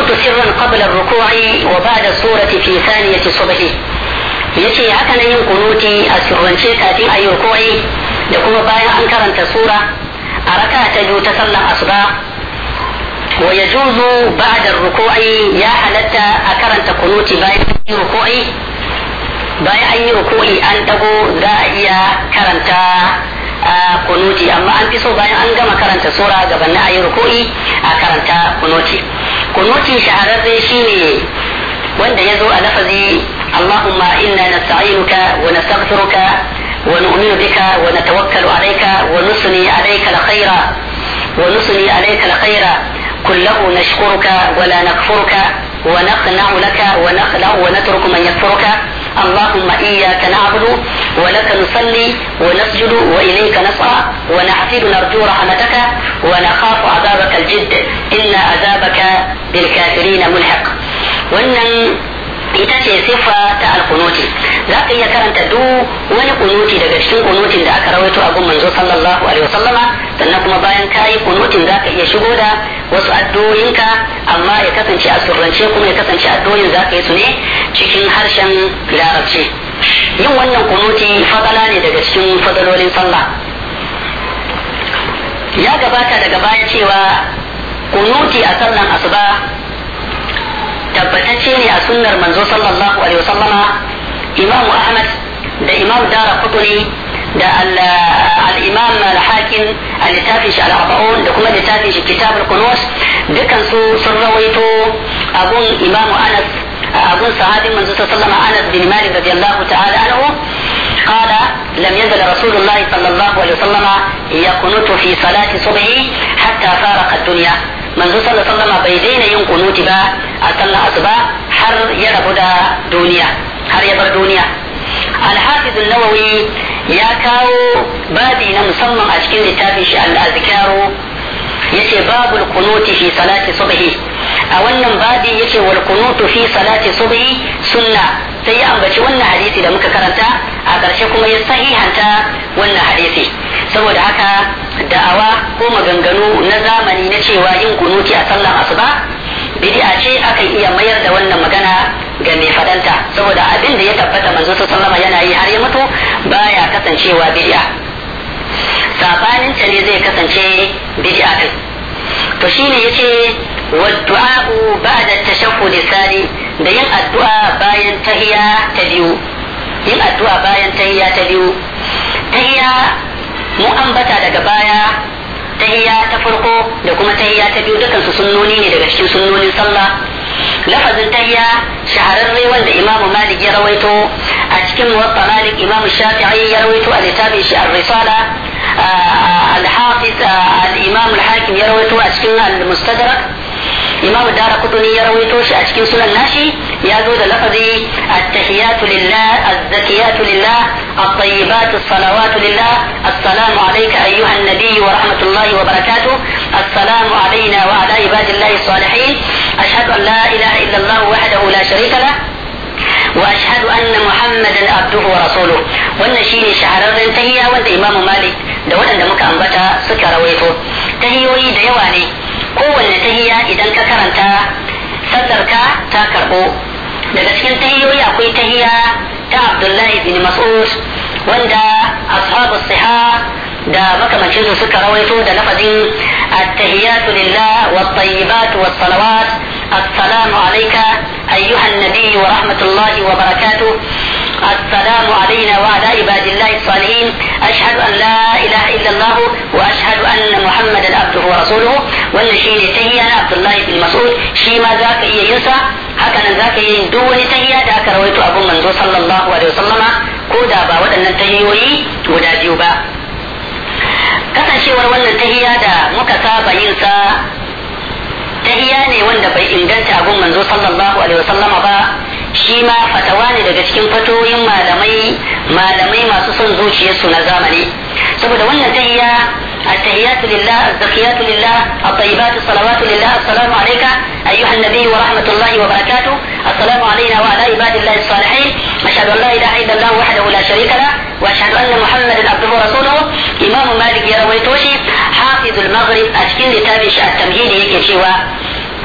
والقنوت سرا قبل الركوع وبعد السورة في ثانية الصبح yace haka nan yin kunuti a sirrance kafin a yi rukui da kuma bayan an karanta sura a raka ta biyu ta sallar asuba wa ya juzu ba'da ruku'i ya halatta a karanta kunuti bayan an yi ruku'i bayan an yi ruku'i an dago za a iya karanta kunuti amma an fi so bayan an gama karanta sura gaban na ayi ruku'i a karanta kunuti kunuti shahararre shine wanda ya zo a lafazi اللهم إنا نستعينك ونستغفرك ونؤمن بك ونتوكل عليك ونثني عليك الخير ونثني عليك الخير كله نشكرك ولا نكفرك ونخنع لك ونخلع ونترك من يكفرك اللهم إياك نعبد ولك نصلي ونسجد وإليك نسعى ونحفظ نرجو رحمتك ونخاف عذابك الجد إن عذابك بالكافرين ملحق wannan ita ce siffa ta alkunuti za ka iya karanta duk wani kunuti daga cikin kunutin da aka rawaito a gun manzo sallallahu alaihi wasallama sannan kuma bayan ka yi kunutin za ka iya shigo da wasu addu'o'inka amma ya kasance a surrance kuma ya kasance addu'o'in za ka yi su ne cikin harshen larabci yin wannan kunuti fadala ne daga cikin fadalolin sallah ya gabata daga baya cewa kunuti a sallan asuba tabbatacce ne a sunnar manzo sallallahu alaihi wasallama imam ahmad da imam dara kutuni da al-imam al-hakim a littafin shi al-arba'un da kuma littafin shi kitab al-qunus dukan su sun rawaito abun imam anas abun sahabin manzo sallallahu alaihi anas bin malik radiyallahu ta'ala anhu قال لم يزل رسول الله صلى الله عليه وسلم يقنط في صلاة صبحه حتى فارق الدنيا manzo sallallahu alaihi wasallam bai daina yin kunuti ba a sallar asuba har ya rabu da duniya har ya bar duniya al-hafiz an-nawawi ya kawo babi na musamman a cikin littafin shi al-azkaru yace babul kunuti fi salati subhi a wannan babi yace wal kunutu fi salati subhi sunna sai ya ambaci wannan hadisi da muka karanta a ƙarshe kuma ya sahihanta wannan hadisi saboda haka da'awa ko maganganu na zamani na cewa yin kunuti a sallan asuba bid'a ce akan iya mayar da wannan magana ga mai fadanta saboda abin da ya tabbata manzo sallama yana yi har ya mutu baya kasancewa bid'a sabanin ta ne zai kasance bid'a din to shine yace والدعاء بعد التشهد الثاني da yin addu'a bayan tahiya ta biyu yin addu'a bayan tahiya ta biyu tahiya mu ambata daga baya tahiya ta farko da kuma tahiya ta biyu dukan su sunnoni ne daga cikin sunnonin sallah lafazin tahiya shahararre wanda imamu malik ya rawaito a cikin muwatta malik imamu shafi'i ya rawaito a littafin shi ar-risala al-hafiz al-imam al-hakim ya rawaito a cikin al-mustadrak imam dara kuduni ya rawaito shi a cikin sunan nashi ya zo da lafazi at-tahiyatu lillah az-zakiyatu lillah at-tayyibatu as-salawatu lillah assalamu alayka ayyuha an-nabiy wa rahmatullahi wa barakatuh assalamu alayna wa ala ibadillahi as-salihin ashhadu an la ilaha illa allah wahdahu la sharika lah واشهد ان محمدا عبده ورسوله wannan shine shahararren tahiyya wanda imam malik da waɗanda muka ambata suka rawaito tahiyoyi da yawa ne kowanne tahiyya idan ka karanta sallarka ta karbo daga cikin tahiyoyi akwai tahiyya ta abdullahi bin mas'ud wanda ashabu siha da makamancin su suka rawaito da lafazin at-tahiyatu lillah wat-tayyibatu was-salawat السلام عليك أيها النبي ورحمة الله وبركاته السلام علينا وعلى عباد الله الصالحين أشهد أن لا إله إلا الله وأشهد أن محمدا عبده ورسوله والنشيد تهيا عبد الله بن مسعود شيما ذاك إيه ينسى هكذا ذاك يندون تهيا ذاك رويت أبو منزو صلى الله عليه وسلم كودا با ودن تهيوي ودا جيوبا kasancewar wannan tahiya da muka saba yin sa tahiya ne wanda bai inganta abun manzo sallallahu alaihi wasallama ba shi ma fatawa ne daga cikin fatoyin malamai malamai masu son zuciyarsu na zamani saboda wannan tahiya التحيات لله الزكيات لله الطيبات الصلوات لله السلام عليك أيها النبي ورحمة الله وبركاته السلام علينا وعلى عباد الله الصالحين أشهد أن لا إله إلا الله وحده لا شريك له وأشهد أن محمدا عبده ورسوله إمام مالك يروي توشي حافظ المغرب أشكين لتابش التمهيد يكي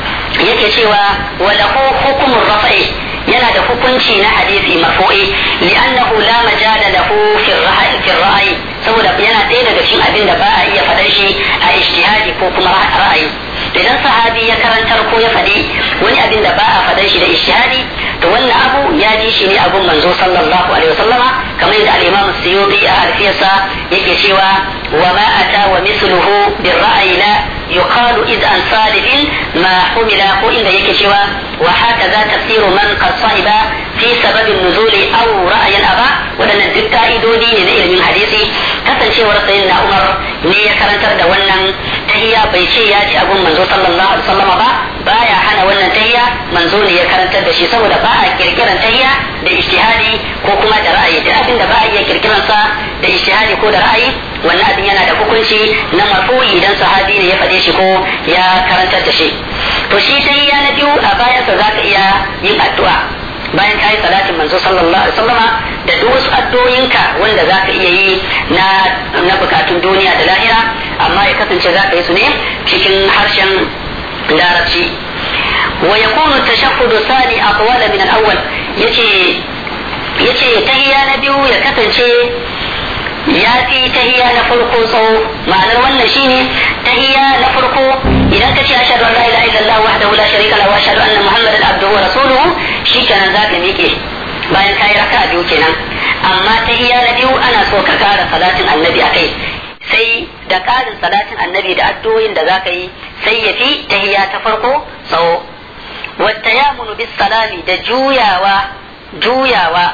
yake cewa walahu hukumun rafa'i yana da hukunci na hadisi marfu'i li'annahu la majala lahu fi ra'ayi saboda yana ɗaya daga cikin abin da ba a iya faɗar shi a ijtihadi ko kuma ra'ayi idan sahabi ya karantar ko ya faɗi wani abin da ba a faɗar shi da ijtihadi to wannan abu ya ji shi ne abun manzo sallallahu alaihi wasallama kamar yadda al-imam suyuti a alfiyarsa yake cewa wa ma ata wa misluhu bir ra'ayi la yuqalu id an salifin ma humila ko inda yake cewa wa hakaza tafsiru man qad sahiba fi sababin nuzuli aw ra'ayan aba wadannan duk ka'idodi ne na ilimin hadisi kasancewar sayyidina Umar ne ya karantar da wannan tahiyya bai ce ya ji abun manzo sallallahu alaihi wasallam ba baya hana wannan tahiyya manzo ne ya karantar da shi saboda ba a kirkiran tahiyya da ijtihadi ko kuma da ra'ayi da abin da ba a iya kirkiran sa da ijtihadi ko da ra'ayi wannan abin yana da hukunci na marfu'i idan sahabi ne ya faɗe shi ko ya karantar da shi to shi tahiyya na biyu a bayansa zaka iya yin addu'a bayan kayi salatin manzo sallallahu alaihi wasallama da duk wasu addu'o'inka wanda zaka iya yi na na bukatun duniya da lahira amma ya kasance zaka yi su ne cikin harshen larabci wa yakunu tashahhudu sani aqwala min al-awwal yace yace tahiyya na biyu ya kasance ya fi tahiyya na farko tsawo ma'anar wannan shine tahiyya na farko idan ka ce ashhadu an la ilaha illallah wahdahu la sharika lahu wa ashhadu anna muhammadan abduhu wa rasuluhu shikenan zaka miƙe bayan kayi raka biyu kenan amma tahiyya na biyu ana so ka kara salatin annabi akai sai da ƙarin salatin annabi da addu'o'in da zaka yi sai ya fi tahiyya ta farko tsawo wata yamunu bis salami da juyawa juyawa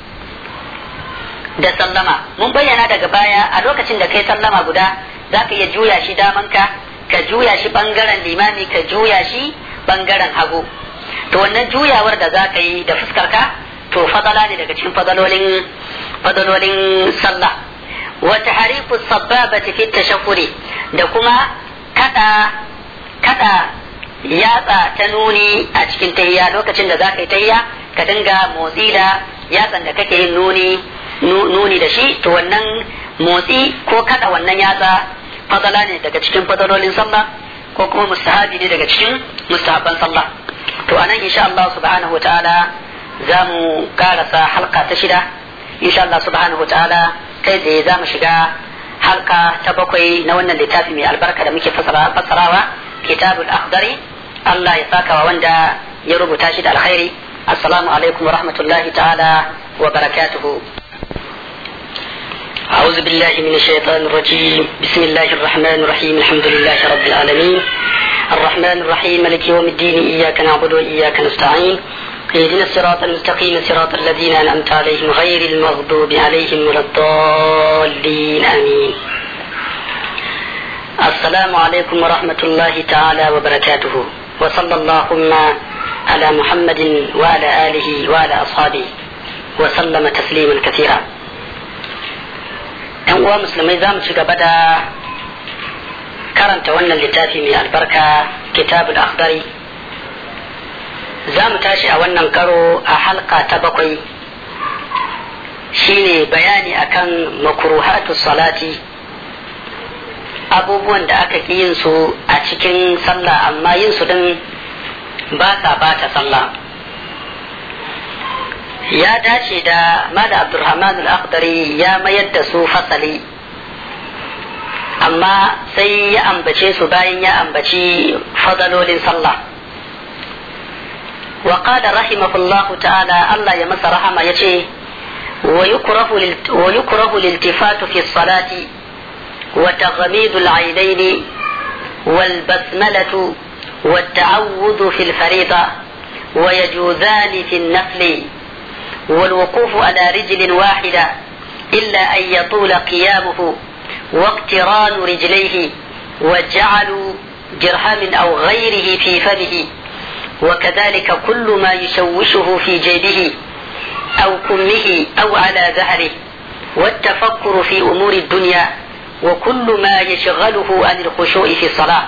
da sallama mun bayyana daga baya a lokacin da kai sallama guda za ka iya juya shi damanka ka juya shi bangaren limami ka juya shi bangaren hagu to wannan juyawar da za ka yi da fuskarka to fadala ne daga cikin fadalolin fadalolin sallah wa tahriku sabbabati fi tashakuri da kuma kada kada yatsa ta nuni a cikin tahiyya lokacin da za ka yi tahiyya ka dinga motsi da yatsan da kake yin nuni nuni da shi to wannan motsi ko kada wannan yatsa fadala ne daga cikin fadalolin sallah ko kuma mustahabi ne daga cikin mustahabban sallah to anan insha Allah subhanahu wataala za mu karasa halka ta shida insha Allah subhanahu wataala kai tsaye za mu shiga halka ta bakwai na wannan littafi mai albarka da muke fassarawa kitabul akhdari Allah ya saka wa wanda ya rubuta shi da alkhairi assalamu alaikum wa rahmatullahi ta'ala wa barakatuhu أعوذ بالله من الشيطان الرجيم بسم الله الرحمن الرحيم الحمد لله رب العالمين الرحمن الرحيم ملك يوم الدين إياك نعبد وإياك نستعين اهدنا الصراط المستقيم صراط الذين أنعمت عليهم غير المغضوب عليهم ولا الضالين آمين السلام عليكم ورحمة الله تعالى وبركاته وصلى اللهم على محمد وعلى آله وعلى أصحابه وسلم تسليما كثيرا ‘yan uwa musulmai za mu ci gaba da karanta wannan littafi mai albarka kitabul akhdari za mu tashi a wannan karo a halka ta bakwai shine bayani akan makruhatu salati abubuwan da aka ƙi yin su a cikin sallah amma yin su din ba sa bata sallah ya dace da mala abdurrahman al-akhdari ya mayar da su fasali amma sai ya ambace su bayan ya ambaci fadalolin sallah wa qala rahimahullah ta'ala Allah ya masa rahama yace wa yukrahu wa yukrahu liltifatu fi salati wa taghmidu al-aynayn wal basmalatu والتعوذ في الفريضة ويجوزان في النفل والوقوف على رجل واحدة إلا أن يطول قيامه واقتران رجليه وجعل جرحم أو غيره في فمه وكذلك كل ما يشوشه في جيبه أو كمه أو على ظهره والتفكر في أمور الدنيا وكل ما يشغله عن الخشوع في الصلاة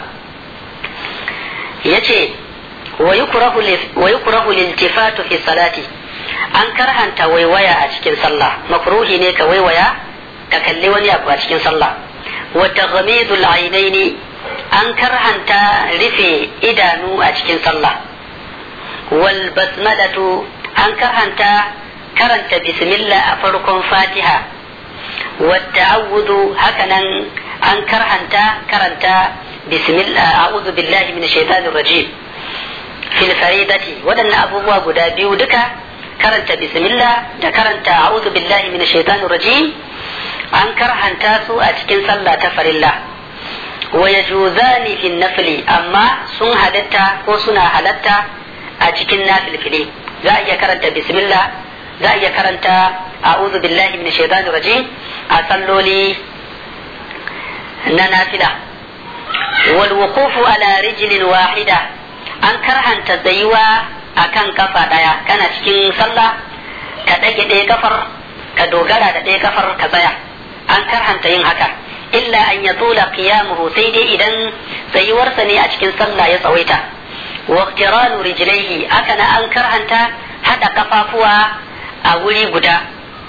يجي ويكره ويكره الالتفات في الصلاة an karhanta waiwaya a cikin sallah makruhi ne ka waiwaya ka kalli wani abu a cikin sallah wa taghamidul ainaini an karhanta rufe idanu a cikin sallah wal basmalatu an karhanta karanta bismillah a farkon fatiha والتعوذ هكذا أن كرهنت كرنت بسم الله أعوذ بالله من الشيطان الرجيم في الفريضة ودن أبوه قدا بيودك كرنت بسم الله دا كرنت أعوذ بالله من الشيطان الرجيم أن كرهنت سوء أتكن صلى تفر الله ويجوزان في النفل أما سن هلتا وسنا هلتا أتكن نافل فلي za a iya karanta bismillah za a iya karanta a'udhu billahi minash shaitanir rajim a salloli na nafila wal wuqufu ala rijlin wahida an karhanta tsayuwa akan kafa daya kana cikin sallah ka dage ɗaya kafar ka dogara da ɗaya kafar ka tsaya an karhanta yin haka illa an ya tula qiyamuhu sai dai idan tsayuwarsa ne a cikin sallah ya tsawaita واقتران رجليه أكن أنكر أنت هذا كفافوا أولي قدا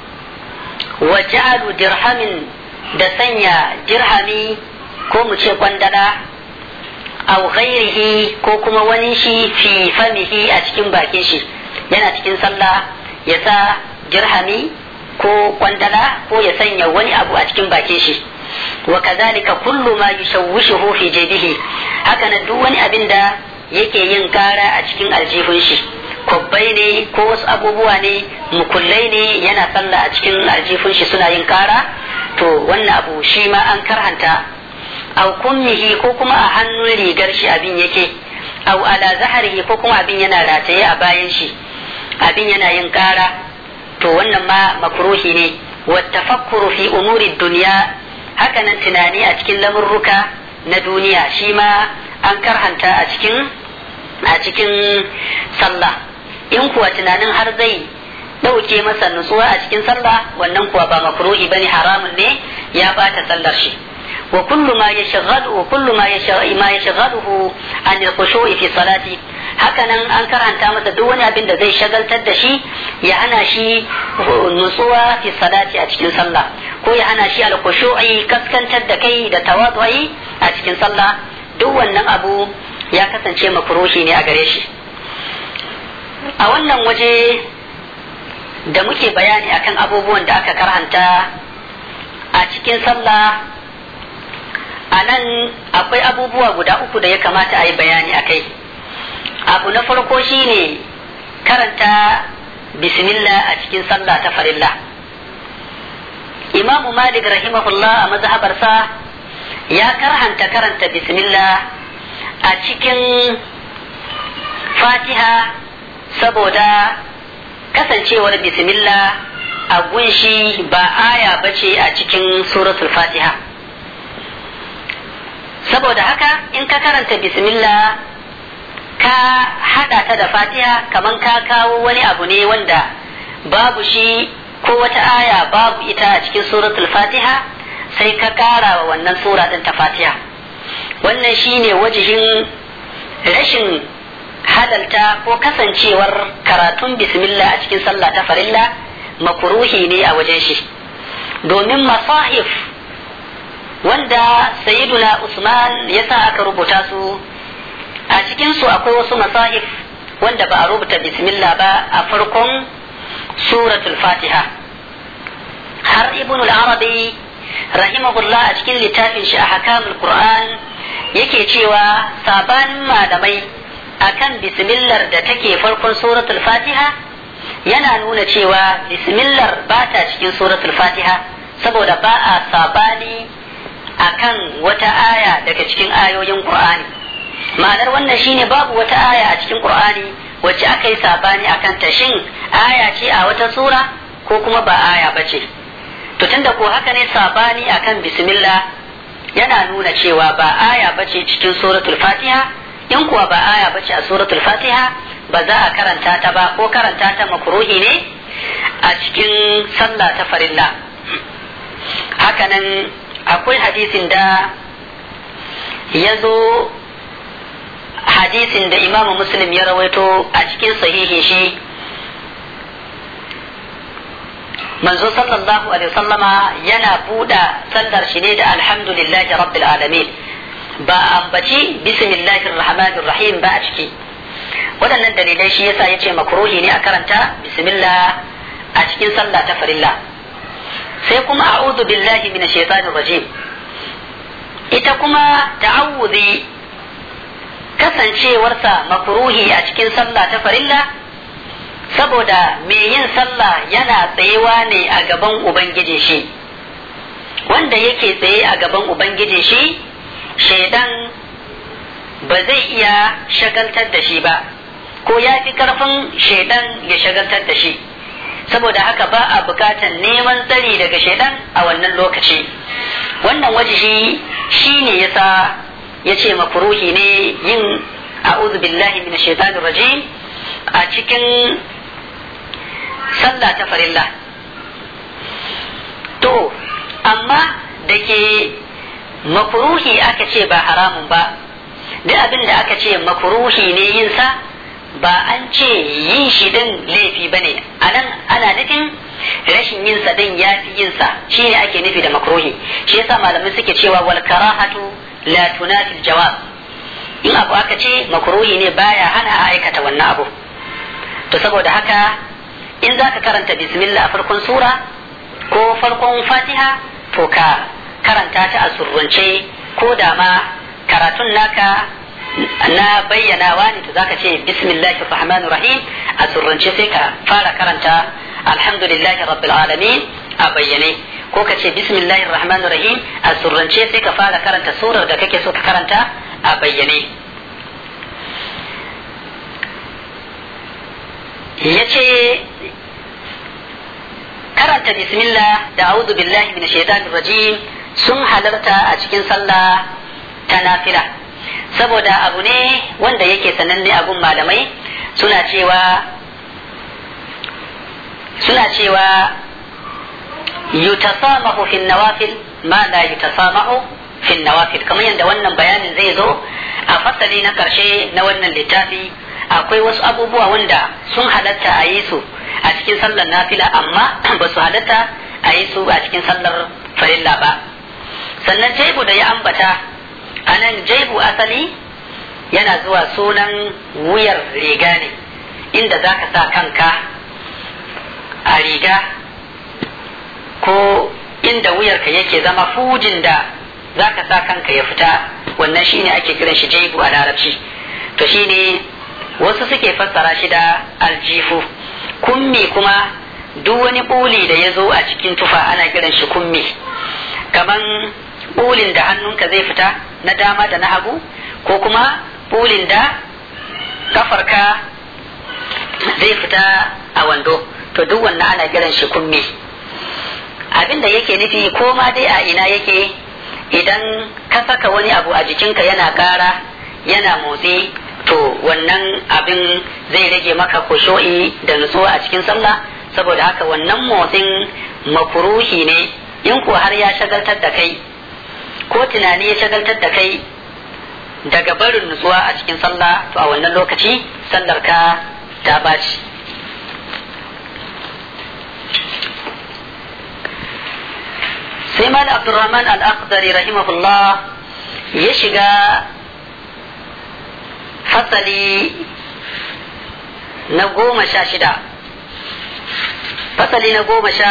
وجعل درهم دسنيا درهمي ko mu ce kwandala aw ghairihi ko kuma wani shi fi famihi a cikin bakin shi yana cikin sallah ya sa dirhami ko kwandala ko ya sanya wani abu a cikin bakin shi wa kazalika kullu ma yushawwishuhu fi jaybihi haka nan duk wani abin da yake yin kara a cikin aljihun shi kwabbai ne ko wasu abubuwa ne mukullai ne yana sallah a cikin aljihun shi suna yin kara to wannan abu shi ma an karhanta au kummihi ko kuma a hannun rigar shi abin yake au ala zaharihi ko kuma abin yana rataye a bayan shi abin yana yin kara to wannan ma makruhi ne wa tafakkuru fi umuri duniya hakanan tunani a cikin lamurruka na duniya shi ma an karhanta a cikin a cikin sallah in kuwa tunanin har zai ɗauke masa nutsuwa a cikin sallah wannan kuwa ba makruhi bane haramun ne ya bata sallar shi wa kullu ma yashghalu wa kullu ma ma yashghaluhu an al-khushu'i fi salati hakanan an karanta masa duk wani abin da zai shagaltar da shi ya hana shi nutsuwa fi salati a cikin sallah ko ya hana shi al-khushu'i kaskantar da kai da tawadu'i a cikin sallah duk wannan abu ya kasance makruhi ne a gare shi a wannan waje da muke bayani akan abubuwan da aka karhanta a cikin sallah a nan akwai abubuwa guda uku da ya kamata a yi bayani a kai abu na farko shine karanta bismillah a cikin sallah ta farilla imamu malik rahimahullah a mazhabarsa ya karhanta karanta bismillah a cikin fatiha saboda kasancewar bismillah a gunshi ba aya bace a cikin suratul fatiha saboda haka in ka karanta bismillah ka hada ta da fatiha kaman ka kawo wani abu ne wanda babu shi ko wata aya babu ita a cikin suratul fatiha sai ka kara wa wannan sura din ta fatiha wannan shine wajihin rashin halalta ko kasancewar karatun bismillah a cikin sallah ta farilla makuruhi ne a wajen shi domin masahif wanda sayyiduna usman ya sa aka rubuta su a cikinsu akwai wasu masahif wanda ba a rubuta bismillah ba a farkon suratul fatiha har ibn al-arabi rahimahullah a cikin littafin shi a hakamul qur'an yake cewa sabanin malamai akan bismillar da take farkon suratul fatiha yana nuna cewa bismillar ba ta cikin suratul fatiha saboda ba a sabani akan wata aya daga cikin ayoyin qur'ani ma'anar wannan shine babu wata aya a cikin qur'ani wacce aka yi sabani akan ta shin aya ce a wata sura ko kuma ba aya ba ce to tunda ko haka ne sabani akan bismillah yana nuna cewa ba aya ba ce cikin suratul fatiha in kuwa ba aya ba ce a suratul fatiha ba za a karanta ta ba ko karanta ta makruhi ne a cikin sallah ta farilla hakanan akwai hadisin da ya zo hadisin da imamu muslim ya rawaito a cikin sahihin shi manzo sallallahu alaihi wasallama yana buɗa sallar shi ne da alhamdulillahi rabbil alamin ba a ambaci bismillahir rahmanir rahim ba a ciki waɗannan dalilai shi yasa yace makruhi ne a karanta bismillah a cikin sallah ta farilla sai kuma a'udhu billahi minash shaitanir rajim ita kuma ta'awudhi kasancewarsa makruhi a cikin sallah ta farilla saboda mai yin sallah yana tsayewa ne a gaban ubangiji shi wanda yake tsaye a gaban ubangiji shi shaidan ba zai iya shagaltar da shi ba ko ya fi karfin shaidan ya shagaltar da shi saboda haka ba a bukatar neman tsari daga shaidan a wannan lokaci wannan wajihi shi ne yasa ya ce mafuruhi ne yin a'udhu billahi minash shaitanir rajim a cikin sallah ta farilla to amma da ke mafuruhi aka ce ba haramun ba duk abin da aka ce mafuruhi ne yin sa ba an ce yin shi din laifi ba ne a nan ana nufin rashin yin sa din ya fi yin sa shi ne ake nufi da makruhi shi yasa malamai suke cewa wal karahatu la tunafi jawab in abu aka ce makruhi ne baya hana a aikata wannan abu to saboda haka in za ka karanta bismillah a farkon sura ko farkon fatiha to ka karanta ta a surrance ko da ma karatun naka na bayyanawa ne to zaka ce bismillahir rahmanir rahim a surrance sai ka fara karanta alhamdulillahi rabbil alamin a bayyane ko ka ce bismillahir rahmanir rahim a surrance sai ka fara karanta surar da kake so ka karanta a bayyane yace karanta bismillah da a'udhu billahi minash shaitanir rajim sun halarta a cikin sallah ta nafila saboda abu ne wanda yake sananne abun malamai suna cewa suna cewa yutasamahu fi nawafil ma la yutasamahu fi nawafil kamar yadda wannan bayanin zai zo a fasali na karshe na wannan littafi akwai wasu abubuwa wanda sun halatta a yi su a cikin sallar nafila amma ba su halatta a yi su a cikin sallar farilla ba sannan jaibu da ya ambata a nan jaibu asali yana zuwa sunan wuyar riga ne inda za ka sa kanka a riga ko inda wuyarka yake zama fujin da za ka sa kanka ya fita wannan shine ake kiran shi jaibu a larabci to shine wasu suke fassara shi da aljifu kummi kuma duk wani buli da ya zo a cikin tufa ana kiran shi kummi kaman bulin da hannunka zai fita na dama da na hagu ko kuma bulin da kafarka zai fita a wando to duk wannan ana kiran shi kummi abin da yake nufi ko ma dai a ina yake idan ka saka wani abu a jikinka yana ƙara yana motsi to wannan abin zai rage maka kusho'i da nutsuwa a cikin sallah saboda haka wannan motsin mafuruhi ne in ko har ya shagaltar da kai ko tunani ya shagaltar da kai daga barin nutsuwa a cikin sallah to a wannan lokaci sallar ka ta baci sai mal abdurrahman al-akhdari rahimahullah ya shiga fasali na goma sha shida fasali na goma sha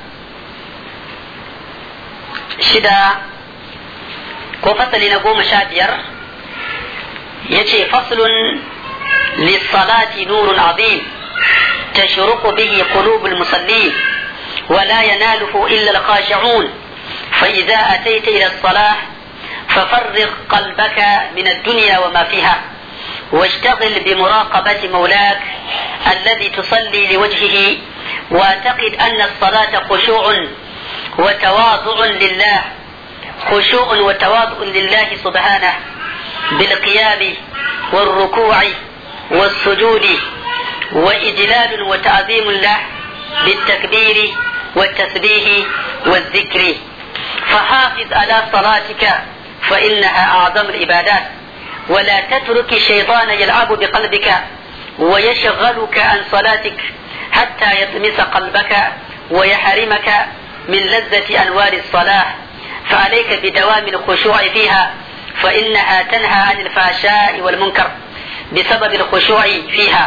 shida ko fasali na goma sha biyar ya ce faslun lissalati nurun azim تشرق به قلوب المصلين ولا يناله إلا الخاشعون فإذا أتيت إلى الصلاة ففرغ قلبك من الدنيا وما فيها واشتغل بمراقبة مولاك الذي تصلي لوجهه واعتقد أن الصلاة خشوع وتواضع لله خشوع وتواضع لله سبحانه بالقيام والركوع والسجود وإجلال وتعظيم له بالتكبير والتسبيح والذكر فحافظ على صلاتك فإنها أعظم العبادات ولا تترك الشيطان يلعب بقلبك ويشغلك عن صلاتك حتى يطمس قلبك ويحرمك من لذة أنوار الصلاة فعليك بدوام الخشوع فيها فإنها تنهى عن الفحشاء والمنكر بسبب الخشوع فيها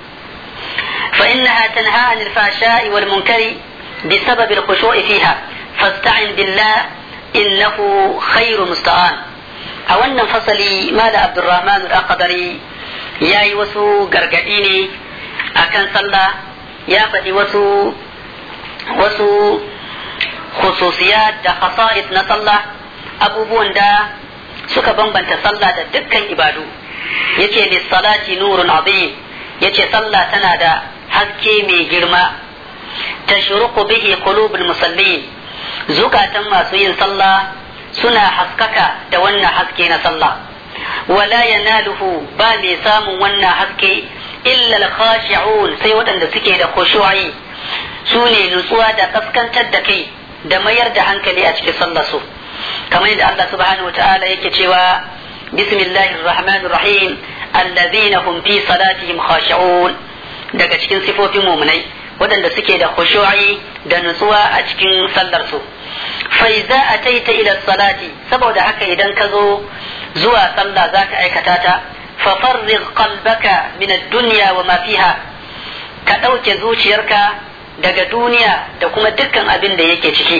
فإنها تنهى عن الفحشاء والمنكر بسبب الخشوع فيها فاستعن بالله إنه خير مستعان a wannan fasali mala abdurrahman al-aqdari ya yi wasu gargaɗi ne akan sallah ya faɗi wasu wasu khususiyat da khasa'is na sallah abubuwan da suka bambanta sallah da dukkan ibadu yace lissalati nurun azim yace sallah tana da haske mai girma tashruqu bihi qulubul musallin zukatan masu yin sallah suna haskaka da wannan haske na sallah wala yanaluhu ba mai samun wannan haske illa al-khashi'un sai waɗanda suke da khushu'i su ne nutsuwa da kaskantar da kai da mayar da hankali a cikin sallar su kamar yadda Allah subhanahu wataala yake cewa bismillahir rahmanir rahim alladhina hum fi salatihim khashi'un daga cikin sifofin mu'minai waɗanda suke da khushu'i da nutsuwa a cikin sallar su fa idza ataita ila salati saboda haka idan ka zo zuwa sallah zaka aikata ta fa farrig qalbaka min ad-dunya wa ma fiha ka ɗauke zuciyarka daga duniya da kuma dukkan abin da yake ciki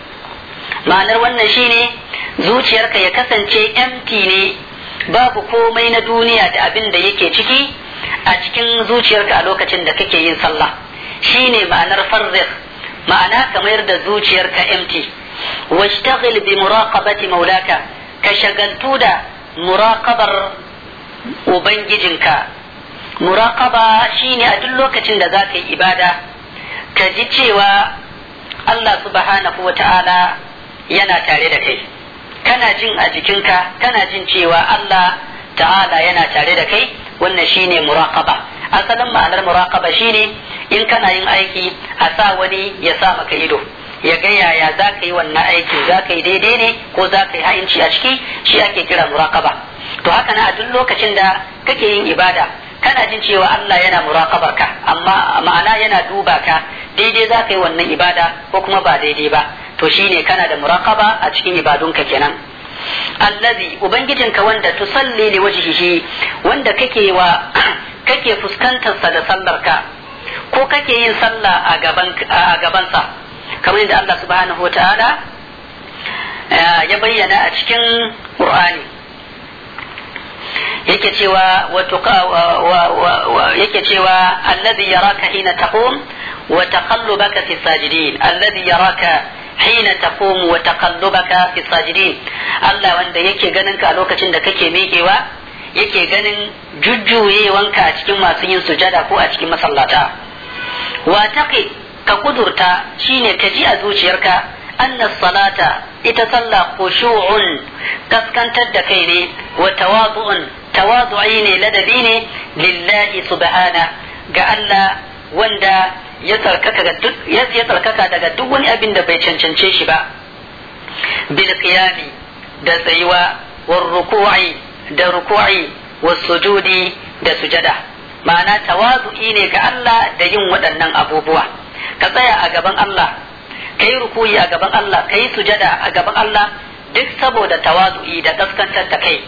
ma'anar wannan shine zuciyarka ya kasance empty ne babu komai na duniya da abin da yake ciki a cikin zuciyarka a lokacin da kake yin sallah shine ma'anar farzir ma'ana kamar da zuciyarka empty washtaghil bi muraqabati maulaka ka shagaltu da muraqabar ubangijinka muraqaba shine a duk lokacin da za ka yi ibada ka ji cewa Allah subhanahu wa ta'ala yana tare da kai kana jin a jikinka kana jin cewa Allah ta'ala yana tare da kai wannan shine muraqaba asalin ma'anar muraqaba shine in kana yin aiki a sa wani ya sa maka ido ya ga yaya za ka yi wannan aiki za ka yi daidai ne ko za ka yi ha'inci a ciki shi ake kira muraqaba to haka na a duk lokacin da kake yin ibada kana jin cewa Allah yana muraqabar ka amma ma'ana yana duba ka daidai za ka yi wannan ibada ko kuma ba daidai ba to shine kana da muraqaba a cikin ibadunka kenan allazi ubangijinka wanda tusalli li wajhihi wanda kake wa kake fuskantar sa da sallarka ko kake yin sallah a gaban a gaban sa kamar yadda Allah subhanahu wataala ya bayyana a cikin Qur'ani yake cewa yake cewa alladhi yaraka hina taqum wa taqallubaka fi sajidin alladhi yaraka hina taqum wa taqallubaka fi sajidin Allah wanda yake ganin ka a lokacin da kake miƙewa yake ganin jujjuyewanka a cikin masu yin sujada ko a cikin masallata wa taqi ka kudurta shine ka ji a zuciyarka anna salata ita sallah khushu'un kaskantar da kai ne wa tawadu'un tawadu'i ne ladabi ne lillahi subhana ga Allah wanda ya tsarkaka ya tsarkaka daga duk wani abin da bai cancance shi ba bil qiyami da tsayuwa war ruku'i da ruku'i was sujudi da sujada ma'ana tawadu'i ne ga Allah da yin waɗannan abubuwa ka tsaya a gaban Allah ka yi rukuyi a gaban Allah ka yi sujada a gaban Allah duk saboda tawazu'i da kaskantar da kai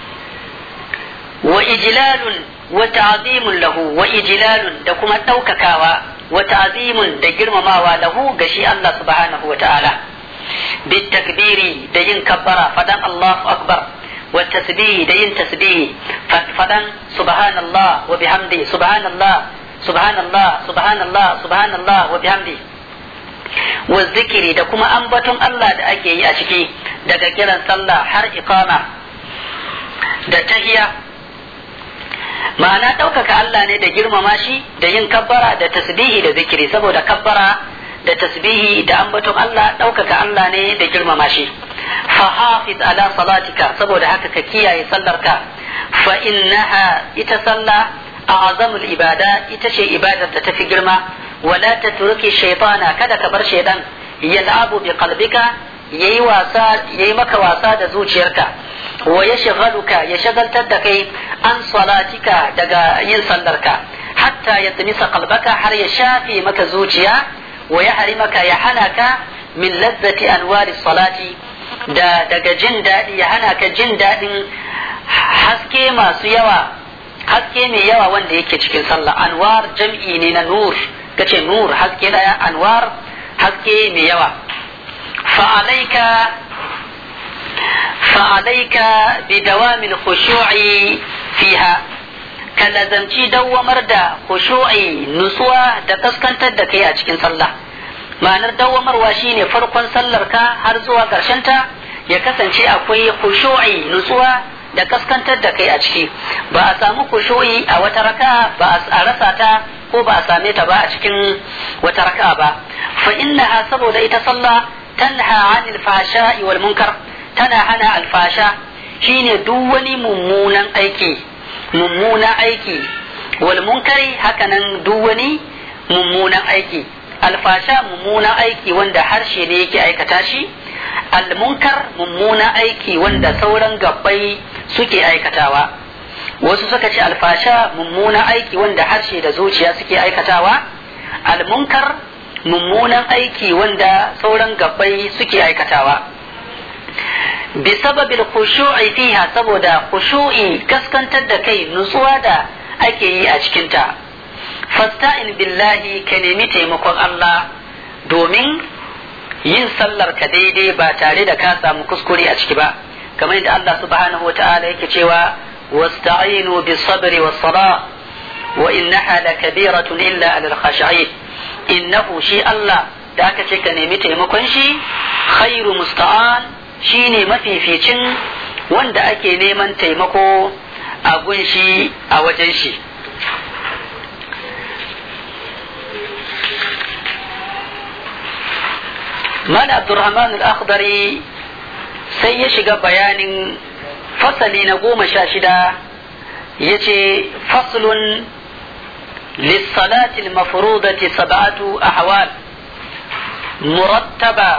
wa ijlalun wa ta'zimun lahu wa ijlalun da kuma ɗaukakawa wa ta'zimun da girmamawa lahu ga shi Allah subhanahu wa ta'ala bit takbiri da yin kabbara fadan Allahu akbar wa tasbihi da yin tasbihi fadan subhanallah wa bihamdi subhanallah subhanallah subhanallah subhanallah wa bihamdi wa zikiri da kuma ambaton Allah da ake yi a ciki daga kiran sallah har iqama da tahiya ma'ana ɗaukaka Allah ne da girmama shi da yin kabbara da tasbihi da zikiri saboda kabbara da tasbihi da ambaton Allah ɗaukaka Allah ne da girmama shi fa hafiz ala salatika saboda haka ka kiyaye sallarka fa innaha ita sallah a'zamul ibada ita ce ibadar da tafi girma wala tatruki shaytana kada ka bar shaydan yal'abu bi qalbika yayi wasa yayi maka wasa da zuciyarka wa yashghaluka ya shagaltar da kai an salatika daga yin sallarka hatta ya tsamisa qalbaka har ya shafe maka zuciya wa ya harimaka ya hana ka min lazzati anwari salati da daga jin daɗi ya hana ka jin daɗin haske masu yawa haske mai yawa wanda yake cikin sallah anwar jam'i ne na nur kace nur haske daya anwar haske mai yawa fa'alaika fa'alaika bi dawamin khushu'i fiha ka lazamci dawwamar da khushu'i nutsuwa da kaskantar da kai a cikin sallah ma'anar dawwamarwa shine farkon sallar ka har zuwa ƙarshen ta ya kasance akwai khushu'i nutsuwa da kaskantar da kai a ciki ba a samu khushu'i a wata raka ba a rasa ta ko ba a same ta ba a cikin wata raka ba fa innaha saboda ita sallah tanha anil fahsha'i wal munkar tana hana alfasha shine duk wani mummunan aiki mummunan aiki wal munkari hakanan duk wani mummunan aiki alfasha mummunan aiki wanda harshe ne yake aikata shi almunkar mummunan aiki wanda sauran gabbai suke aikatawa wasu suka ce alfasha mummunan aiki wanda harshe da zuciya suke aikatawa almunkar mummunan aiki wanda sauran gabbai suke aikatawa bisababil khushu'i fiha saboda khushu'i kaskantar da kai nutsuwa da ake yi a cikinta fasta'in billahi ka nemi taimakon Allah domin yin sallar ka daidai ba tare da ka samu kuskure a ciki ba kamar yadda Allah subhanahu wa ta'ala yake cewa wasta'inu bis sabri was sala wa innaha lakabiratun illa alal khashi'in innahu shi Allah da aka ce ka nemi taimakon shi khairu musta'an shine mafificin wanda ake neman taimako a gunshi a wajen shi Mala Abdurrahman al-Akhdari sai ya shiga bayanin fasali na goma sha shida ya ce faslun للصلاة المفروضة سبعة أحوال مرتبة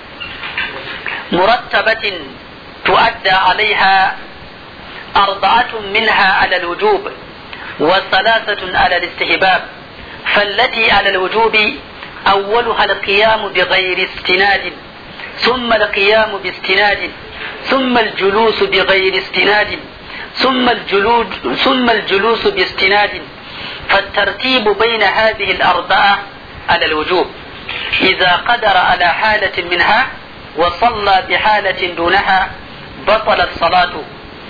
مرتبة تؤدى عليها أربعة منها على الوجوب وثلاثة على الاستحباب فالتي على الوجوب أولها القيام بغير استناد ثم القيام باستناد ثم الجلوس بغير استناد ثم الجلوس ثم الجلوس باستناد فالترتيب بين هذه الأربعة على الوجوب إذا قدر على حالة منها وصلى بحالة دونها بطلت صلاته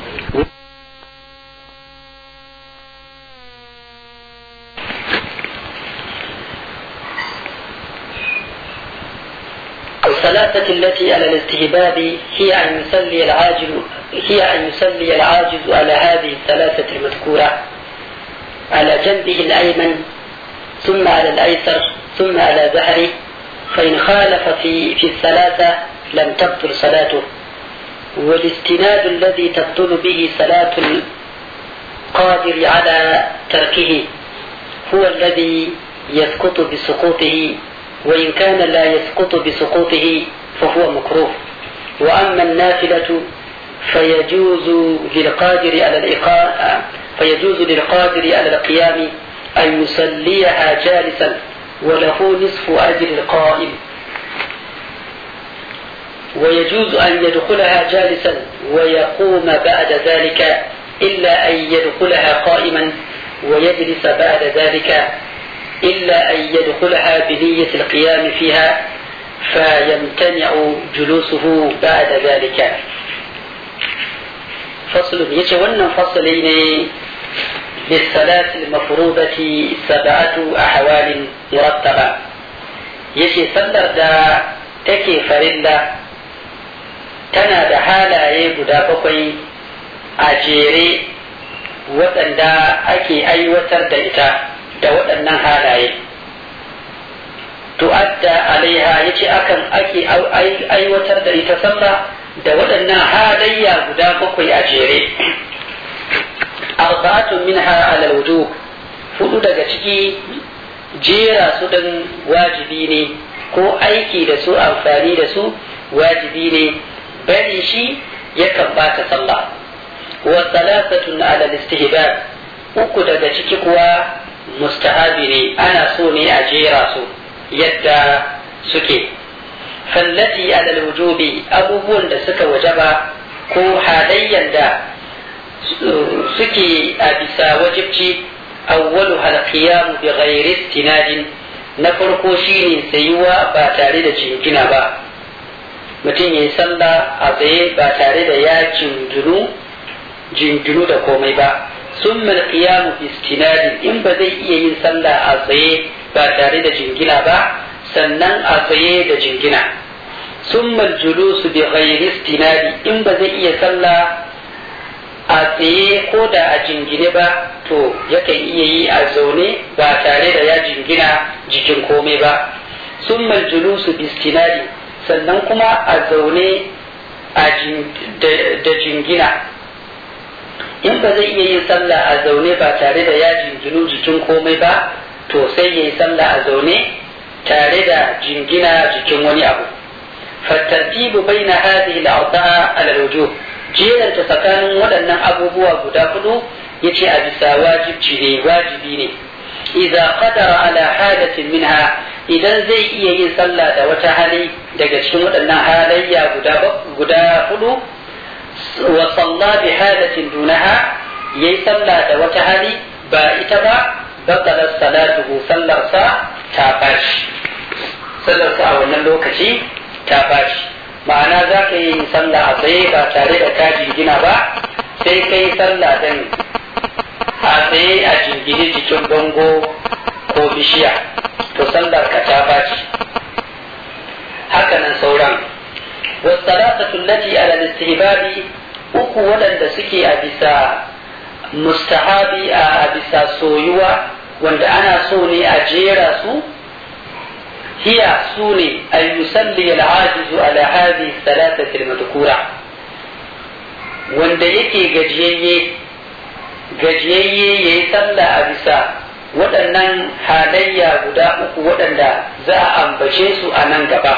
الثلاثة التي على الاستهباب هي أن يصلي العاجز هي أن يصلي العاجز على هذه الثلاثة المذكورة على جنبه الأيمن ثم على الأيسر ثم على ظهره فإن خالف في في الثلاثة لم تبطل صلاته والاستناد الذي تبطل به صلاة القادر على تركه هو الذي يسقط بسقوطه وإن كان لا يسقط بسقوطه فهو مكروه وأما النافلة فيجوز للقادر على الإقامة فيجوز للقادر على القيام أن يصليها جالسا وله نصف أجر القائم ويجوز أن يدخلها جالسا ويقوم بعد ذلك إلا أن يدخلها قائما ويجلس بعد ذلك إلا أن يدخلها بنية القيام فيها فيمتنع جلوسه بعد ذلك فصل يتولى فصلين للصلاة المفروضة سبعة أحوال مرتبة يشي صلر دا تكي فرلا تنا دا حالا يبدا بقي أجيري waɗanda ake aiwatar da ita da waɗannan halaye tu'adda alaiha yace akan ake aiwatar da ita sallah da waɗannan halayya guda bakwai a jere arba'atun minha ala wujub hudu daga ciki jera su dan wajibi ne ko aiki da su amfani da su wajibi ne bari shi yakan bata sallah wa salasatun ala istihbab uku daga ciki kuwa mustahabi ne ana so ne a jera su yadda suke fallati alal wujubi abubuwan da suka wajaba ko halayyan da suke a bisa wajibci awwalu hal qiyamu bi ghairi istinadin na farko shine sayuwa ba tare da jingina ba mutum ya yi sallah a tsaye ba tare da ya jinginu jinginu da komai ba sun mal qiyamu bi istinadin in ba zai iya yin sallah a tsaye ba tare da jingina ba sannan a tsaye da jingina sun mal julusu bi ghairi istinadi in ba zai iya sallah a tsaye ko da a jingine ba to yakan iya yi a zaune ba tare da ya jingina jikin komai ba sun mal julusu bi istinadi sannan kuma a zaune da jingina in ba zai iya yin sallah a zaune ba tare da ya jinginu jikin komai ba to sai ya yi sallah a zaune tare da jingina jikin wani abu fattartibu bai na hadhihi al-awta'a ala al-wujub jeranta tsakanin waɗannan abubuwa guda hudu yace a bisa wajibci ne wajibi ne idza qadara ala hadatin minha idan zai iya yin sallah da wata hali daga cikin waɗannan halayya guda guda hudu wa salla bi hadatin dunaha yayi sallah da wata hali ba ita ba batala salatuhu sallarsa ta bashi sallarsa a wannan lokaci ta bashi ma'ana za ka yi sallah a tsaye ba tare da ka jingina ba sai ka yi sallah dan a tsaye a jingine jikin bango ko bishiya to sallar ka ta baci hakanan sauran wasalatatu allati ala istihbabi uku waɗanda suke a bisa mustahabi a bisa soyuwa wanda ana so ne a jera su hiya su ne an yusalli al-ajizu ala hadhihi thalathati al-madhkura wanda yake gajiyayye gajiyayye yayi sallah a bisa waɗannan halayya guda uku waɗanda za a ambace su a nan gaba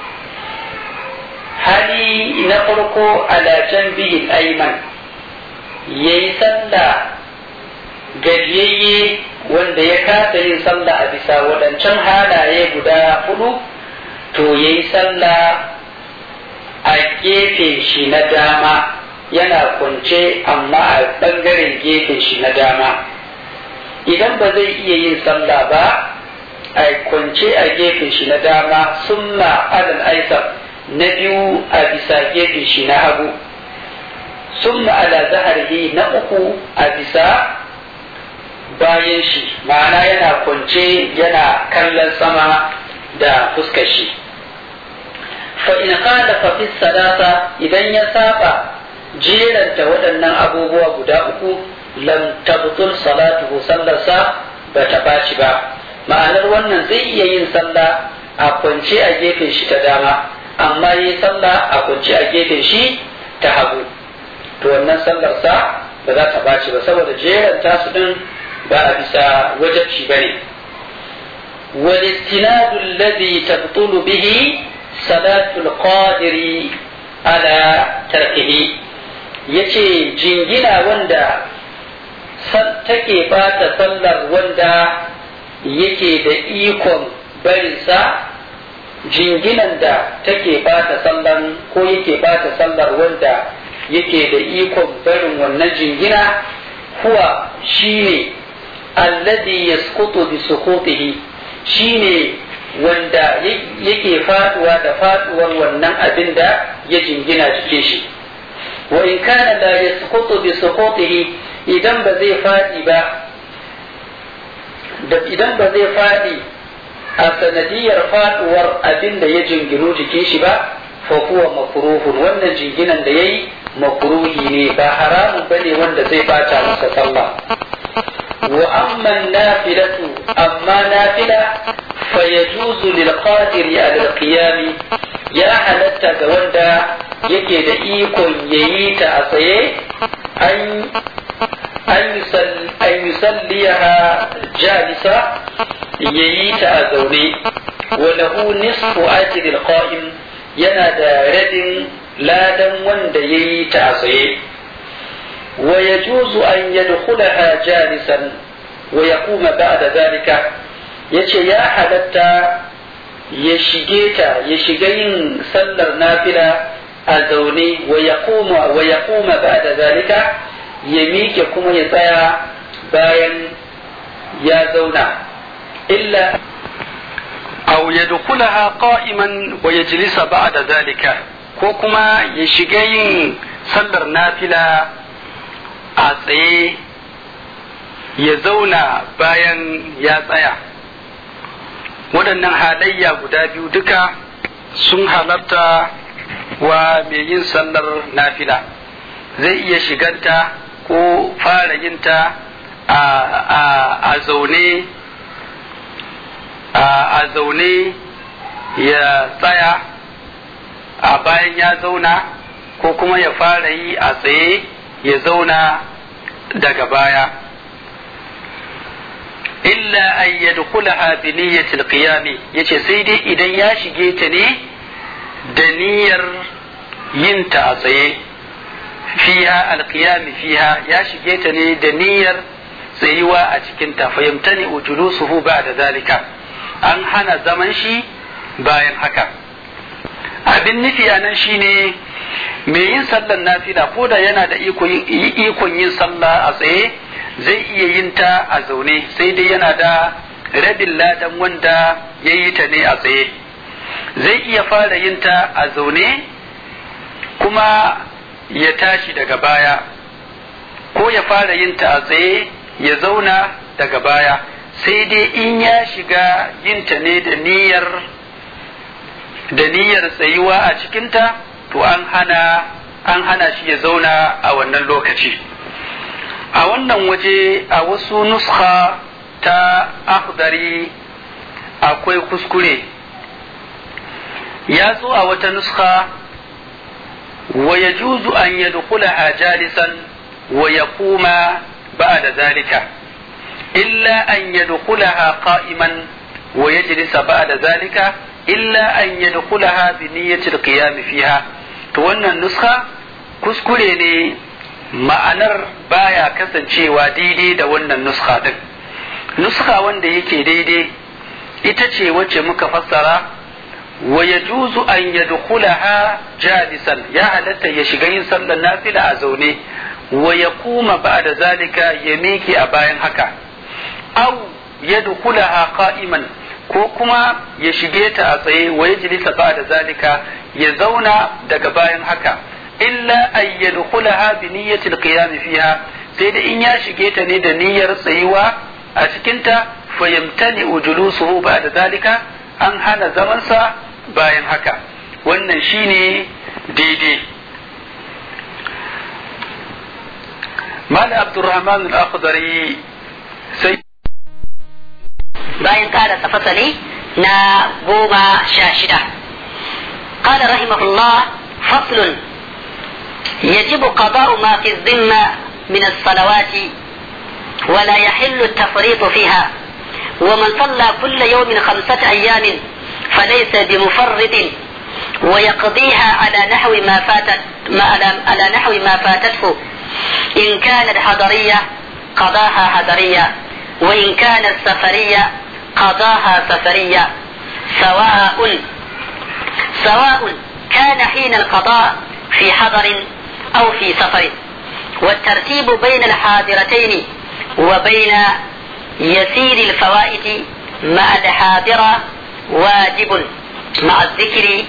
hali na farko alajan bihin aiman ya yi sallah gajiyayye wanda ya kasa yin sallah a bisa waɗancan halaye guda hudu to ya yi sallah a gefen shi na dama yana kwance amma a ɓangaren gefen shi na dama idan ba zai iya yin sallah ba a kwance a gefen shi na dama summa alal aisar na biyu a bisa gefen shi na hagu summa ala zaharihi na uku a bisa bayan shi ma'ana yana kwance yana kallon sama da fuskar shi fa in qala fa fi salata idan ya saba jeranta waɗannan abubuwa guda uku lam tabtul salatuhu sallarsa ba ta ɓaci ba ma'anar wannan zai iya yin sallah a kwance a gefen shi ta dama amma yi sallah a kwance a gefen shi ta hagu to wannan sallarsa ba za ta ɓaci ba saboda jeran tasu din ba a bisa wajabci ba ne والاستناد الذي تبطل به صلاة القادر على تركه yace jingina wanda take bata sallar wanda yake da ikon barinsa jinginan da take bata sallan ko yake bata sallar wanda yake da ikon barin wannan jingina kuwa shine alladhi yasqutu bi suqutihi shine wanda yake faduwa da faduwar wannan abin da ya jingina jikin shi wa in kana la yasqutu bi suqutihi idan ba zai fadi ba da idan ba zai fadi a sanadiyar faduwar abin da ya jinginu jikin shi ba fa huwa makruhun wannan jinginan da yayi makruhi ne ba haramun bane wanda zai bata masa sallah wa amma nafilatu amma nafila fa yajuzu lil qadiri ala al qiyam ya halatta ga wanda yake da ikon yayi ta a tsaye an an yusalliyaha jalisa yayi ta a zaune wa lahu nisfu ajri al qa'im yana da radin ladan wanda yayi ta a tsaye wa yajuzu an yadkhulaha jalisan wa yaquma ba'da zalika yace ya halatta ya shige ta ya shiga yin sallar nafila a zaune wa ya koma wa ya koma ba da zalika ya miƙe kuma ya tsaya bayan ya zauna illa أو يدخلها قائما ويجلس بعد ذلك ko kuma ya shiga yin sallar nafila a tsaye ya zauna bayan ya tsaya waɗannan halayya guda biyu duka sun halarta wa mai yin sallar nafila zai iya shiganta ko fara yinta a zaune a zaune ya tsaya a bayan ya zauna ko kuma ya fara yi a tsaye ya zauna daga baya illa an yadkhulaha bi niyyatil qiyami yace sai dai idan ya shige ta ne da niyyar yin ta a tsaye fiha alqiyami fiha ya shige ta ne da niyyar tsayuwa a cikin ta fahimtani ujulusuhu ba'da zalika an hana zaman shi bayan haka abin nufi a nan shine mai yin sallar nafila ko da yana da ikon yin sallah a tsaye zai iya yin ta a zaune sai dai yana da rabin ladan wanda ya yi ta ne a tsaye zai iya fara yin ta a zaune kuma ya tashi daga baya ko ya fara yin ta a tsaye ya zauna daga baya sai dai in ya shiga yin ta ne da niyyar da niyyar tsayuwa a cikinta to an hana an hana shi ya zauna a wannan lokaci a wannan waje a wasu nuskha ta akhdari akwai kuskure ya zo a wata nuskha wa yajuzu an yadkhulaha jalisan wa yaquma ba'da zalika illa an yadkhulaha qa'iman wa yajlisa ba'da zalika illa an yadkhulaha bi niyyati al-qiyam fiha to wannan nuskha kuskure ne ma'anar baya kasancewa daidai da wannan nuskha din nuskha wanda yake daidai ita ce wacce muka fassara wa yajuzu an yadkhulaha jalisan ya halatta ya shiga yin sallar nafila a zaune wa yaquma ba'da zalika ya miƙe a bayan haka aw yadkhulaha qa'iman ko kuma ya shige ta a tsaye wa ya jilisa ba da zalika ya zauna daga bayan haka illa an yadkhulaha bi niyyati al fiha sai da in ya shige ta ne da niyyar tsayuwa a cikin ta fayamtani ujulusuhu ba da zalika an hana zaman sa bayan haka wannan shine daidai Malam Abdulrahman al-Akhdari sai bayan ƙarasa fasali na goma sha shida قال رحمه الله فصل يجب قضاء ما في الذمة من الصلوات ولا يحل التفريط فيها ومن صلى كل يوم خمسة أيام فليس بمفرط ويقضيها على نحو ما فاتت ما على نحو ما فاتته إن كانت حضرية قضاها حضرية وإن كانت سفرية قضاها سفرية سواء سواء كان حين القضاء في حضر أو في سفر والترتيب بين الحاضرتين وبين يسير الفوائد مع الحاضرة واجب مع الذكر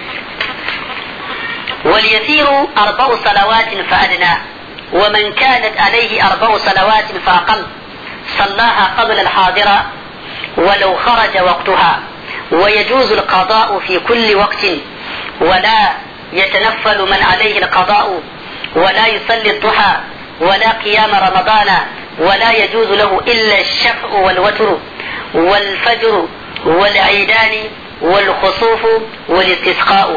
واليسير أربع صلوات فأدنى ومن كانت عليه أربع صلوات فأقل صلاها قبل الحاضرة ولو خرج وقتها ويجوز القضاء في كل وقت ولا يتنفل من عليه القضاء ولا يصلي الضحى ولا قيام رمضان ولا يجوز له إلا الشفع والوتر والفجر والعيدان والخصوف والاستسقاء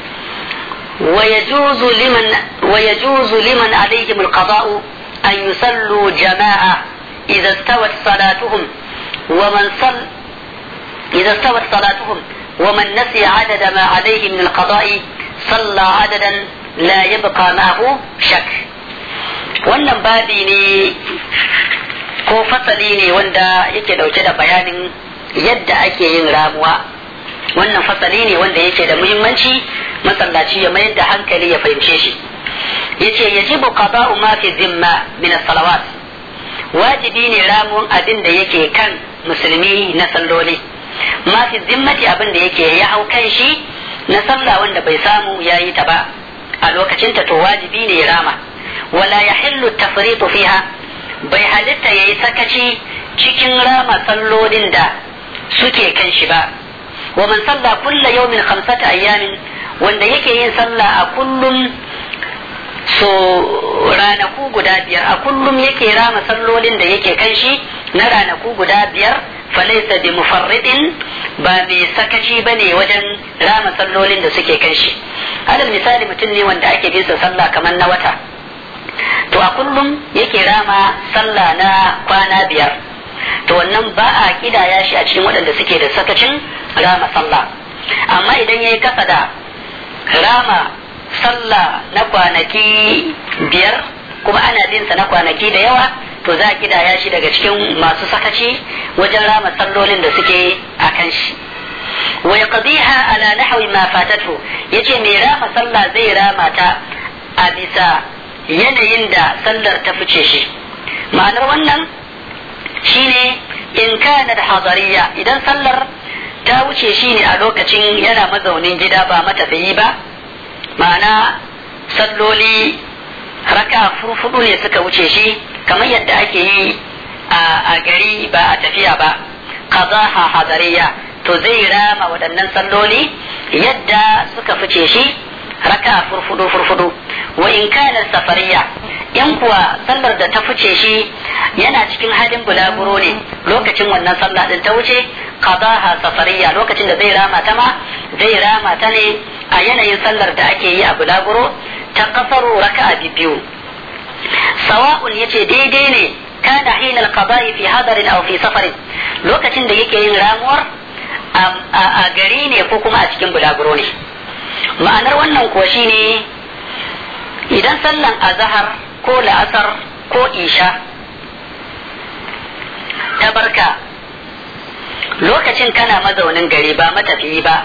ويجوز لمن ويجوز لمن عليهم القضاء أن يصلوا جماعة إذا استوت صلاتهم ومن صل إذا استوت صلاتهم ومن نسي عدد ما عليه من القضاء صلى عددا لا يبقى معه شك wannan babi ne ko fasali ne wanda yake dauke da bayanin yadda ake yin ramuwa wannan fasali ne wanda yake da muhimmanci masallaci ya mayar da hankali ya fahimce shi yace yajibu qada'u ma fi zimma min as-salawat wajibi ne ramun abin da yake kan musulmi na salloli ma fi zimmati abin da yake ya hau kan shi na sallah wanda bai samu yayi ta ba a lokacin ta to wajibi ne ya rama wala yahillu tafritu fiha bai halitta yayi sakaci cikin rama sallolin da suke kan shi ba wa man salla kulla yawmin khamsata ayyamin wanda yake yin sallah a kullum so ranaku guda biyar a kullum yake rama sallolin da yake kan shi na ranaku guda biyar falaisa bi mufarridin ba mai sakaci ba ne wajen rama sallolin da suke kan shi alal misali mutum ne wanda ake bin sa sallah kamar na wata to a kullum yake rama sallah na kwana biyar to wannan ba a kidaya shi a cikin waɗanda suke da sakacin rama sallah amma idan ya yi kasa da rama sallah na kwanaki biyar kuma ana bin sa na kwanaki da yawa to za a kidaya shi daga cikin masu sakaci wajen rama sallolin da suke a kan shi wa yaqdiha ala nahwi ma fatatu yace mai rama sallah zai rama ta a bisa yanayin da sallar ta fice shi ma'anar wannan shine in kana da hadariya idan sallar ta wuce shi ne a lokacin yana mazaunin gida ba matafiyi ba ma'ana salloli raka furfudu ne suka wuce shi kamar yadda ake yi a gari ba a tafiya ba qazaha hadariya to zai rama waɗannan salloli yadda suka fice shi raka furfudu furfudu wa in kana safariya in kuwa sallar da ta fice shi yana cikin halin bulaguro ne lokacin wannan sallah din ta wuce qadaha safariya lokacin da zai rama ta ma zai rama ta ne a yanayin sallar da ake yi a bulaguro ta kafaru raka'a biyu sawa'un yace daidai ne kana hina al-qada'i fi hadarin aw fi safarin lokacin da yake yin ramuwar a gari ne ko kuma a cikin bulaguro ne ma'anar wannan kuwa shine idan sallan azhar ko la'asar ko isha ta barka lokacin kana mazaunin gari ba matafiyi ba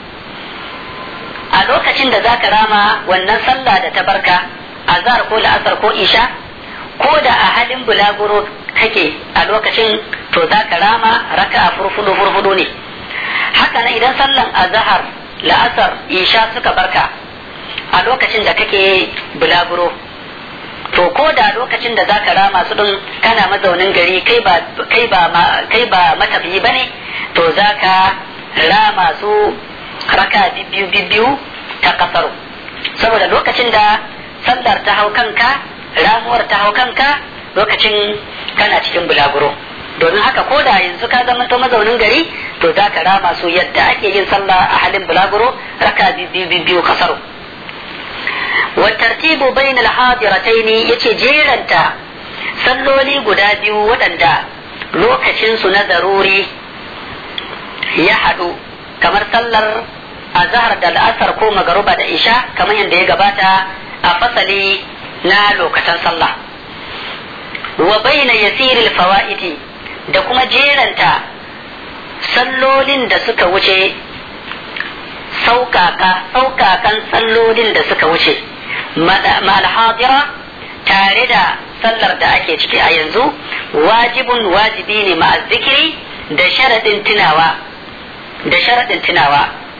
a lokacin da zaka rama wannan sallah da ta barka azhar ko la'asar ko isha ko da a halin bulaguro kake a lokacin to zaka rama raka a furfudu furfudu ne haka nan idan sallan azhar la'asar isha suka barka a lokacin da kake bulaguro to ko da lokacin da zaka rama su din kana mazaunin gari kai ba kai ba kai ba matafiyi bane to zaka rama su raka biyu biyu ta kasaru saboda lokacin da sallar ta hau kanka ramuwar ta hau kanka lokacin kana cikin bulaguro domin haka ko da yanzu ka zama to mazaunin gari to za ka rama su yadda ake yin sallah a halin bulaguro raka biyu biyu kasaru wa tartibu bain al-hadiratayn yace jeranta salloli guda biyu waɗanda lokacin su na daruri ya haɗu kamar sallar azhar da al'asar ko magaruba da isha kamar yadda ya gabata a fasali na lokacin sallah wa baina yasiril fawaiti da kuma jeranta sallolin da suka wuce saukaka saukakan sallolin da suka wuce malhadira tare da sallar da ake ciki a yanzu wajibun wajibi ne ma zikiri da sharadin tunawa da sharadin tunawa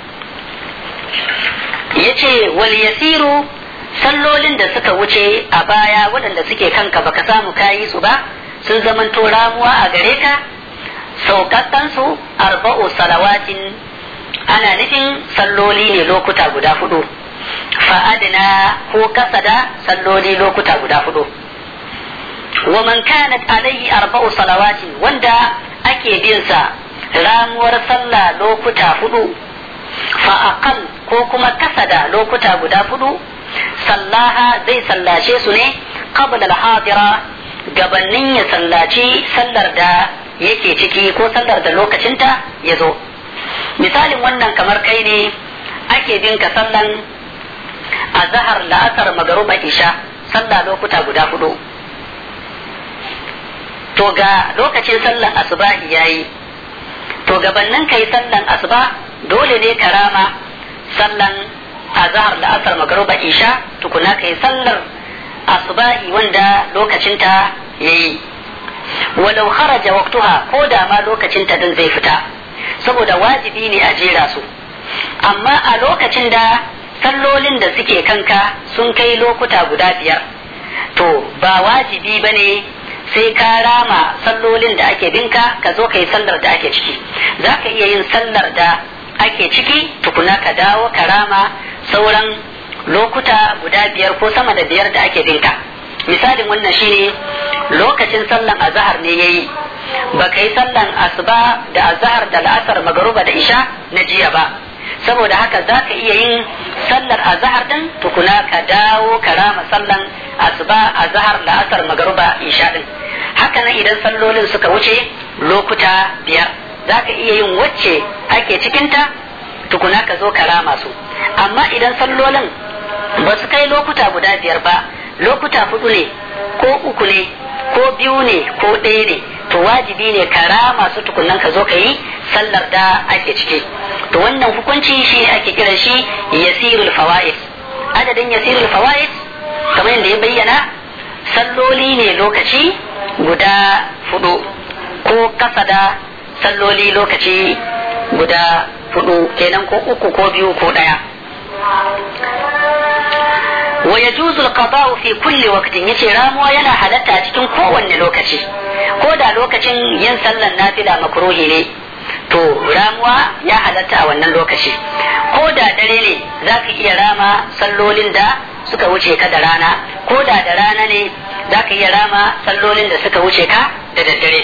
yace wal yasiru sallolin da suka wuce a baya waɗanda suke kanka baka samu kayi su ba sun zamanto ramuwa a gare ka sauƙaƙansu arba'u salawatin ana nufin salloli ne lokuta guda hudu fa'adina ko kasa da salloli lokuta guda hudu wa man kanat alaihi arba'u salawatin wanda ake bin sa ramuwar sallah lokuta hudu fa'aqal ko kuma kasa da lokuta guda hudu sallaha zai sallace su ne qabla al-hadira gabanin ya sallaci sallar da yake ciki ko sallar da lokacinta ya zo misalin wannan kamar kai ne ake bin ka sallan a zahar la'asar magaruba isha sallah lokuta guda hudu to ga lokacin sallan asuba yayi to gabanin kai sallan asuba dole ne ka rama sallan azhar da asar magruba isha tukuna kai sallar asubahi wanda lokacinta yayi walau kharaja waqtuha ko da ma lokacinta din zai fita saboda wajibi ne a jera su amma a lokacin da sallolin da suke kanka sun kai lokuta guda biyar to ba wajibi ba ne sai ka rama sallolin da ake binka ka zo ka yi sallar da ake ciki za ka iya yin sallar da ake ciki tukuna ka dawo ka rama sauran lokuta guda biyar ko sama da biyar da ake binka misalin wannan shine lokacin sallan azahar ne yayi ba ka yi sallan asuba da azahar da la'asar magaruba da isha na jiya ba saboda haka za ka iya yin sallar azahar din tukuna ka dawo ka rama sallan asuba azahar la'asar magaruba isha din haka nan idan sallolin suka wuce lokuta biyar za ka iya yin wacce ake cikinta tukuna ka zo ka rama su amma idan sallolin ba su kai lokuta guda biyar ba lokuta hudu ne ko uku ne ko biyu ne ko ɗaya ne to wajibi ne ka rama su tukunan ka zo ka yi sallar da ake ciki to wannan hukunci shi ake kira shi yasirul fawaid adadin yasirul fawaid kamar yadda ya bayyana salloli ne lokaci guda hudu ko kasa da salloli lokaci guda hudu kenan ko uku ko biyu ko ɗaya wa yajuzu al-qada'u fi kulli waqtin yace ramuwa yana halatta cikin kowanne lokaci ko da lokacin yin sallan nafila makruhi ne to ramuwa ya halatta a wannan lokaci ko da dare ne zaka iya rama sallolin da suka wuce ka da rana ko da da rana ne zaka iya rama sallolin da suka wuce ka da daddare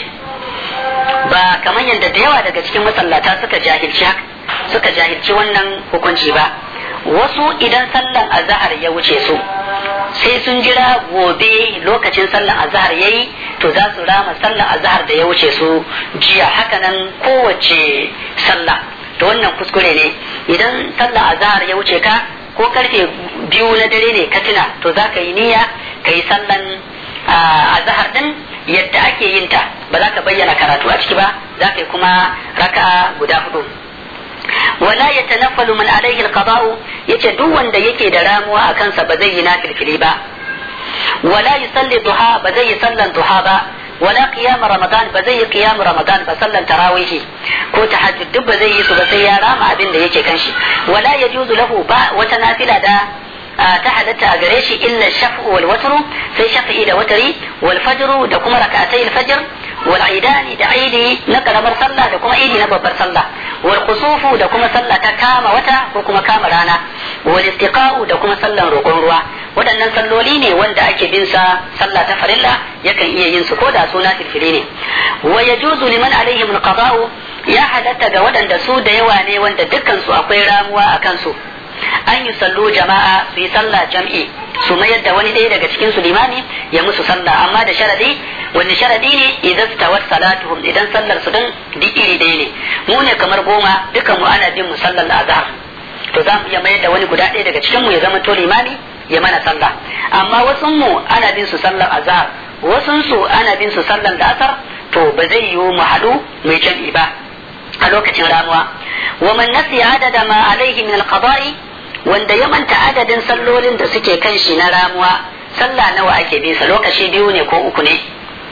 ba kamar yadda da yawa daga cikin masallata suka jahilci suka jahilci wannan hukunci ba wasu idan sallan azahar ya wuce su sai sun jira gobe lokacin sallan azahar yayi to za su rama sallan azahar da ya wuce su jiya hakanan kowace sallah to wannan kuskure ne idan sallan azahar ya wuce ka ko karfe biyu na dare ne ka tuna to za ka yi niyya ka yi sallan azahar din yadda ake yin ta ba za ka bayyana karatu a ciki ba za ka yi kuma raka'a guda hudu wala ya tanaffalu man alaihi alqada'u yace duk wanda yake da ramuwa a kansa ba zai yi nafilfili ba wala yusalli duha ba zai yi sallan duha ba wala qiyam ramadan ba zai yi qiyam ramadan ba sallan tarawih ko tahajjud duk ba zai yi su ba sai ya rama abin da yake kanshi wala yajuzu lahu ba wata nafila da ta halatta a gare shi illa shaf'u wal watru sai shafi'i da watari wal fajru da kuma rak'atay al fajr wal aidani da aidi na karamar sallah da kuma aidi na babbar sallah wal kusufu da kuma sallah ta kama wata ko kuma kama rana wal istiqa'u da kuma sallan roƙon ruwa waɗannan salloli ne wanda ake bin sa sallah ta farilla yakan iya yin su ko da suna filfili ne wa yajuzu liman alaihim alqada'u ya halatta ga waɗanda su da yawa ne wanda dukkan su akwai ramuwa a kansu an yi sallo jama'a su yi sallah jam'i su mayar da wani ɗaya daga cikin su limami ya musu sallah amma da sharadi wani sharadi ne idan tawat salatuhum idan sallar su din duk iri ɗaya ne mu ne kamar goma dukan mu ana bin mu sallar azhar to za mu iya mayar da wani guda ɗaya daga cikin mu ya zama to limami ya mana sallah amma wasu mu ana bin su sallar azhar wasu su ana bin su sallar da asar to ba zai yiwu mu haɗu mai jam'i ba a lokacin ramuwa wa man nasiya adada ma alaihi min alqada'i wanda ya manta adadin sallolin da suke kan shi na ramuwa sallah nawa ake bin sa lokaci biyu ne ko uku ne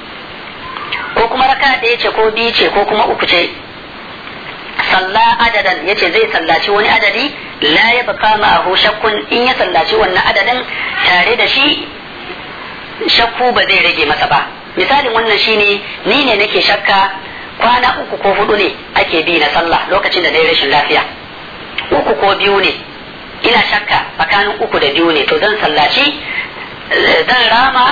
ko kuma raka ɗaya ce ko biyu ce ko kuma uku ce salla adadan yace zai sallaci wani adadi la ya baka ma'ahu shakkun in ya sallaci wannan adadin tare da shi shakku ba zai rage masa ba misalin wannan shine ni ne nake shakka kwana uku ko hudu ne ake bi na sallah lokacin da na rashin lafiya uku ko biyu ne ina shakka tsakanin uku da biyu ne to zan sallaci zan rama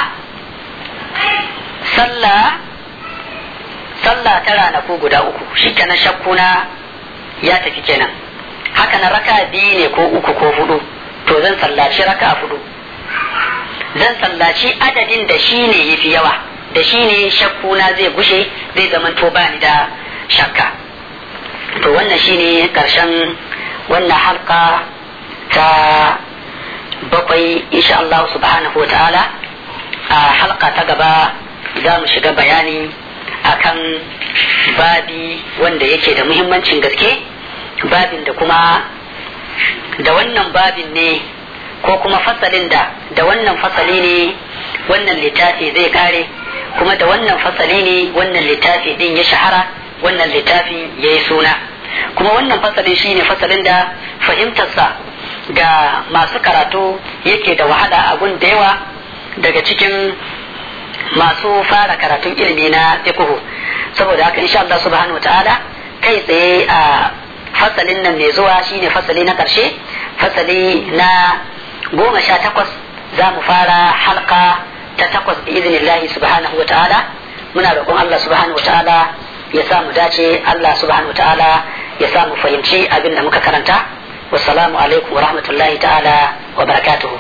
sallah sallah ta ranaku guda uku shi na shakku na ya tafi kenan haka na raka biyu ne ko uku ko hudu to zan sallaci raka hudu zan sallaci adadin da shi ne yafi yawa da shi ne shakku na zai gushe zai zama to bani da shakka to wannan shine karshen wannan halka ta bakwai insha Allah subhanahu wa ta'ala a halka ta gaba za mu shiga bayani akan babi wanda yake da muhimmancin gaske babin da kuma da wannan babin ne ko kuma fasalin da da wannan fasali ne wannan littafi zai kare kuma da wannan fasali ne wannan littafi din ya shahara wannan littafin ya yi suna kuma wannan fasalin shine fasalin da fahimtarsa ga masu karatu yake da wahala a gun da yawa daga cikin masu fara karatun ilimi na fiqhu saboda haka insha Allah subhanahu wa ta'ala kai tsaye a fasalin nan mai zuwa shine fasali na karshe fasali na goma sha takwas za mu fara halka ta takwas bi iznillahi subhanahu wa ta'ala muna roƙon Allah subhanahu wa ta'ala ya sa mu dace Allah subhanahu wa ta'ala ya sa mu fahimci abin da muka karanta wassalamu alaikum wa rahmatullahi ta'ala wa barakatuhu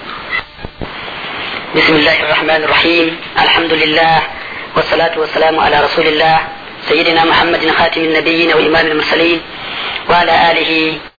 بسم الله الرحمن الرحيم الحمد لله والصلاة والسلام على رسول الله سيدنا محمد خاتم النبيين وإمام المرسلين وعلى آله